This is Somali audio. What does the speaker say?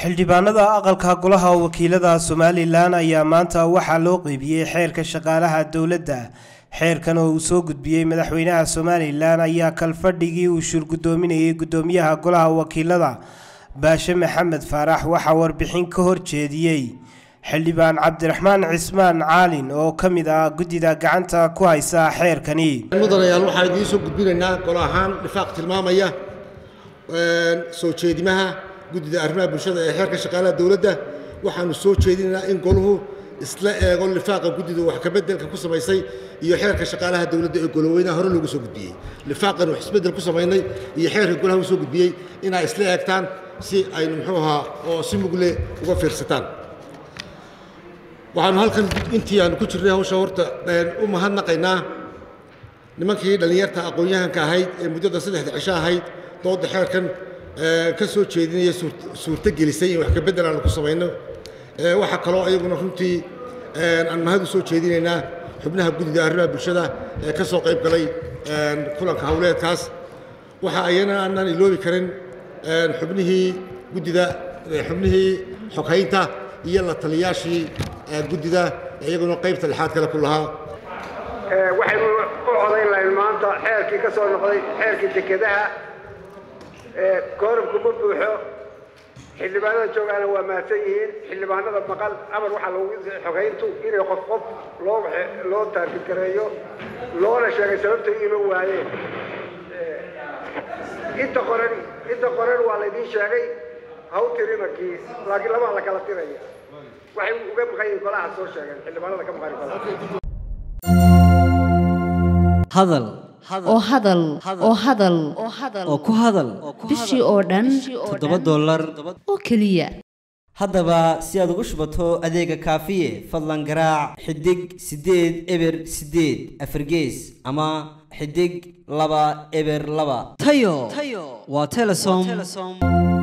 xildhibaanada aqalka golaha wakiilada somalilan ayaa maanta waxaa loo qeybiyey xeerka shaqaalaha dowladda xeerkan oo uu soo gudbiyey madaxweynaha somalilan ayaa kalfadhigii uu shurgudoominayay gudoomiyaha golaha wakiilada baashe maxamed faarax waxaa warbixin ka horjeediyey xildhibaan cabdiraxmaan cismaan caalin oo ka mid ah guddida gacanta ku haysa xeerkani mudanayaal waxaan idiin soo gudbinaynaa golo ahaan dhifaaq tilmaamaya soo jeedimaha guddida arrimaha bulshada ee xeerka shaqaalaha dowladda waxaanu soo jeedinaynaa in goluhu isla eego lifaaqa guddida wax kabeddelka ku samaysay iyo xeerka shaqaalaha dowladda ee goloweynaha hore loogu soo gudbiyey lifaaqan wax isbeddel ku samaynay iyo xeerka golaha u soo gudbiyey inay isla eegtaan si aynu muxuu ahaa oo si mugle uga fiirsataan waxaanu halkan intii aanu ku jirnay hawsha horta u mahadnaqaynaa nimankii dhallinyarta aqoon-yahanka ahayd ee muddada saddexda cisho ahayd dooda xeerkan ka soo jeedinaya suurto gelisay in wax kabedel aanu ku samayno waxaa kaloo iyaguna runtii aan mahad u soo jeedinaynaa xubnaha guddida arrimaha bulshada ee ka soo qayb galay kulanka howleedkaas waxa ayana aanaan iloobi karin xubnihii guddida xubnihii xoghaynta iyo la taliyaashii guddida iyaguna qaybta lixaad kale ku lahaa waxaynu u codayn lahayn maanta xeerkii ka soo noqday xeerkii dekedaha koorabku ma buuxo xildhibaanada joogaana waa mahadsan yihiin xildhibaanada maqal amar waxaa lagu xogayntu inay qof qof loo loo taargidgareeyo loona sheegay sababta iima waayeen inta qoran inta qoran waa laydiin sheegay haw tirimakii laakiin labaa la kala tiraya waxay uga maqan yihiin golaha soo sheegeen xildhibaanada ka maqan golaha hadal oo hadal oo hadal oo ku hadal bishii oo dhan toddoba dollar oo keliya haddaba si aad ugu shubato adeega kaafiye fadlan garaac xidig siddeed eber siddeed afargees ama xidig laba eber laba tayo waa telesom